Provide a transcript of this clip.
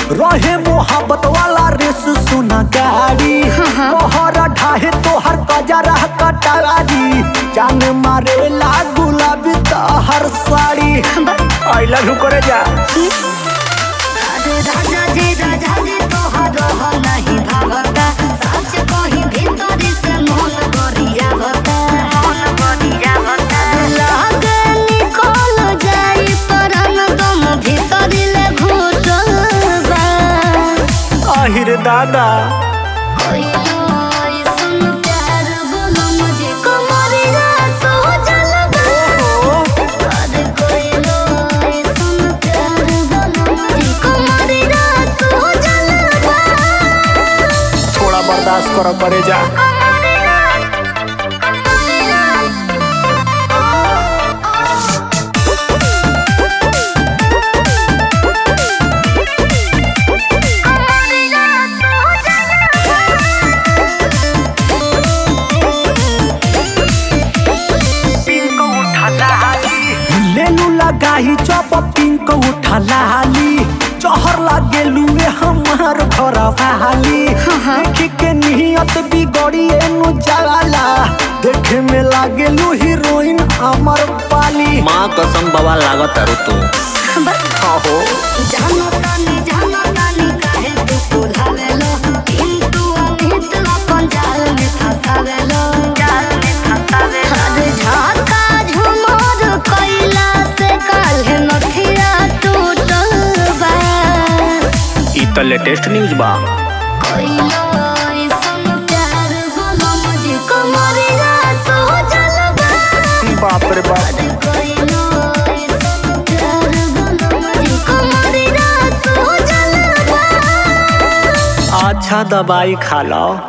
रहे मोहब्बत वाला रेस सुना गाड़ी तोहर ढाहे तोहर कजरा कटारी जान मारे ला गुलाबी तोहर साड़ी आई लव यू करे जा अरे राजा जी राजा जी तोहर रह नहीं भावता सच कही भीतरी से मन गरिया बता मन गरिया बता लागे निकल जाई परन दम भीतरी ले घुटबा आहिर दादा कोई लोई सुन प्यार बोलो मुझे कमरिया सो जलबा अरे कोई लोई सुन प्यार बोलो मुझे कमरिया सो जलबा थोड़ा बर्दाश्त करो करे जा लेलू लगाही चप पिंक उठा लाली चहर लागेलू ए हमार घर वाली देख के नियत बिगड़ी एनु जाला देखे में लागेलू हीरोइन अमर पाली माँ कसम बाबा लागत तारू तू आहो जानो तानी जानो तानी काहे तू फुलावेलो किंतु अमित अपन जाल में फसावेलो जाल में फसावेलो अरे झाका झुमर कैला से काल्हे नथिया टूटल बा ई त लेटेस्ट न्यूज बा कैलो ऐसन प्यार बोलो मुझे कमरिया सो जलबा बाप रे बाप अरे कैलो ऐसन प्यार बोलो मुझे कमरिया सो जलबा अच्छा दवाई खा लो